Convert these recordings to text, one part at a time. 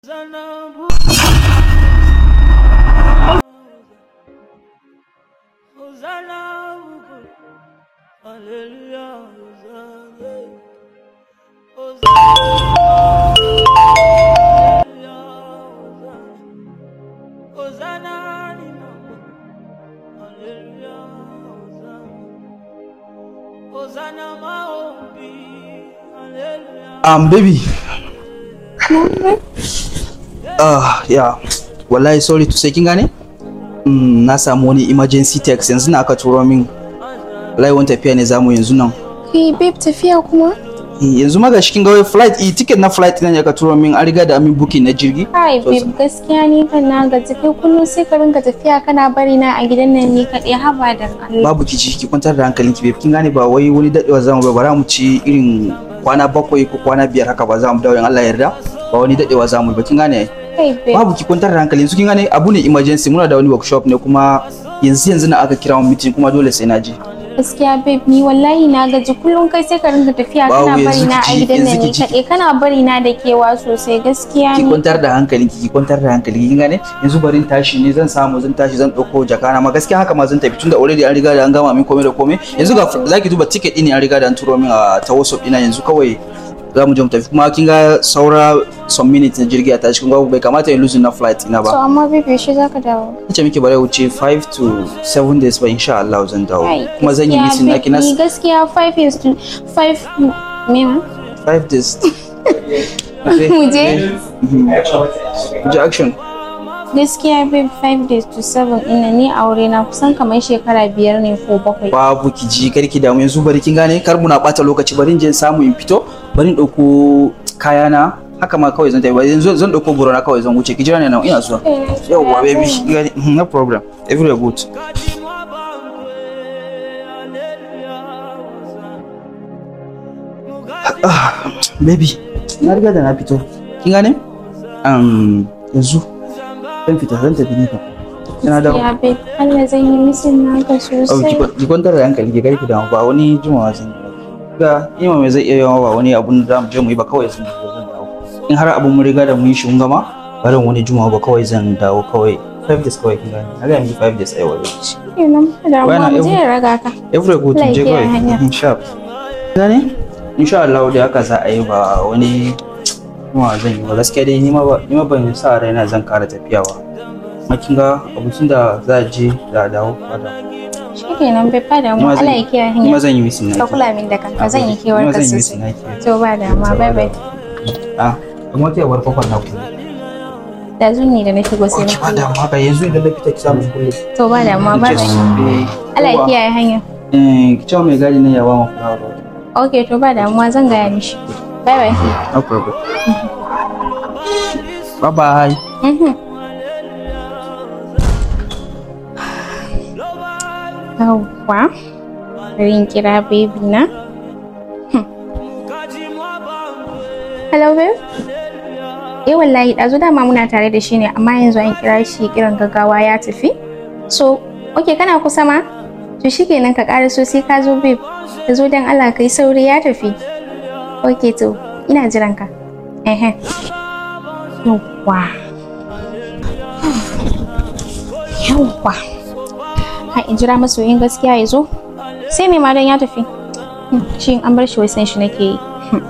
Um, baby. Ah, yeah. Wallahi sorry to say kin gane? Mm, na samu wani emergency text yanzu na aka turo min. Wallahi wani tafiya ne zamu yanzu nan. Hey babe tafiya kuma? Eh, Yanzu ma gashi kin ga wai flight eh, ticket na flight nan ya ka turo min an riga da amin booking na jirgi. Hai So, babe gaskiya ni kan na gaji kai kullum sai ka rinka tafiya kana bari na a gidan nan ni kaɗai haba da Allah. Babu kici ki kwantar da hankalinki babe kin gane ba wai wani dadewa zamu ba bara mu ci irin kwana bakwai ko kwana biyar haka ba za mu dawo in Allah ya yarda ba wani dadewa zamu ba kin gane Kai babe. babu ki kwantar da hankali yanzu kin gane abu ne emergency muna da wani workshop ne kuma yanzu yanzu na aka kira mu meeting kuma dole sai na je Gaskiya babe ni wallahi na gaji kullum kai sai ka rinka tafiya Babu, kana bari yanzu na a ki ji- gidan nan yanzu ni ki ji. kaɗai kana bari na da kewa sosai gaskiya ki ni. kwantar da hankali ki kwantar da hankali kin gane yanzu bari in tashi ne zan samu zan tashi zan dauko jakana ma gaskiya haka ma zan tafi tunda already an riga da an gama min komai da komai yanzu ga zaki duba ticket din ne an riga da an turo min a ta WhatsApp ina yanzu kawai za mu je mu tafi kuma kin ga saura some minutes na jirgi a tashi kun ga bai kamata in lose na flight ina So ba amma babe yaushe zaka dawo? ce miki bare wuce 5 to 7 days ba insha Allah zan dawo Ai, kuma zan yi gaskiya, missing na babe, kina Ni gaskiya 5 years to 5 me ma? 5 days Mu je? Mu je action Gaskiya babe 5 days to 7 ina ni aure na kusan kamar shekara biyar ne ko bakwai. babu ki ji kar ki damu yanzu bari kin gane kar muna bata lokaci bari in je in samu in fito bari in dauko kayana haka ma kawai zan tafi bari yanzu zan dauko goro na kawai zan wuce ki jira ne nan ina zuwa yawwa baby kin gane Mhm, no problem everywhere good Ah, baby na riga da na fito kin gane um yanzu zan fita zan tafi ni fa ina da Ya babe Allah zan yi misin naka Oh, ki sosai. kwa- ki kwantar da hankali ki karki damu ba wani jimawa zan yi ga ima mai zai iya yawa ba wani abun da mu je mu yi ba kawai zan zan dawo in har abun mun riga da mun yi shi mun gama ba zan wani jimawa ba kawai zan dawo kawai 5 days kawai kin gane na ga miki 5 days ai wani lokaci Kenan ba da Bana mu je every- ya raga ka. every good Allah ya je kiyaye kawai hanya. insha gane insha Allah da haka za a yi ba wani jimawa zan yi ba gaskiya dai ni ma ba ni ma ban sa raina zan kara tafiya ba amma kin ga abincin da za a je da a dawo ba da Shikenan bai ba da Ni mu ma zan- Allah ya kiyaye ni ma hanya. zan yi missing Ka naki kula min da kanka zan yi Ni kewar ma ka zan yi sosai. missing naki To ba da ma bye bye. Ah, kuma ta yawar kofar na kulle. Da zuni da na shigo sai na Ki ba kulle. da ma ba yanzu idan na fita ki samu kulle. To ba da ma bye bye. Allah ya kiyaye hanya. Eh, ki cewa mai gadi na ya ba mu fulawa ba. Okay to ba damuwa zan gaya mishi. Bye bye. No problem. Bye bye. Mhm. Yawwa. Bari in kira baby na. Hmm. Hello babe. Eh wallahi ɗazu dama muna tare da shi ne amma yanzu an kira shi kiran gaggawa ya tafi. So, okay kana kusa ma? To shikenan ka ƙara so sai ka zo babe. Ka zo don Allah kai sauri ya tafi. Okay to, ina jiran ka. Ehe. Yawwa. Yawwa. Ha in jira masoyin gaskiya ya zo. Sai me ma dan ya tafi. Hmm, Shi in an bar shi wai san shi nake yi. Hmm.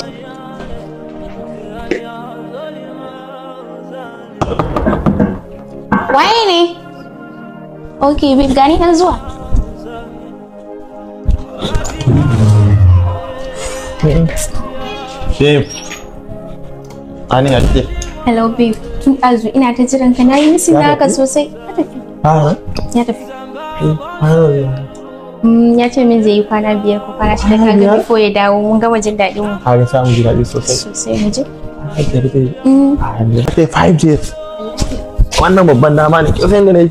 Waye ne? Okay, babe gani nan zuwa. Babe. Ani ya kike? Hello babe. Tun azu ina ta jiran ka nayi misin naka sosai. Ya tafi. Ah, Ya tafi. eh. Mm, ya ce min zai yi kwana biyar ko kwana shida Kwana kaga biyar? before ya dawo mun gama jin daɗin mu Ka ga samu ji daɗi sosai. sosai mu je. Five days. Mm. Ah, five days. Wannan babban dama ne. Kisan da na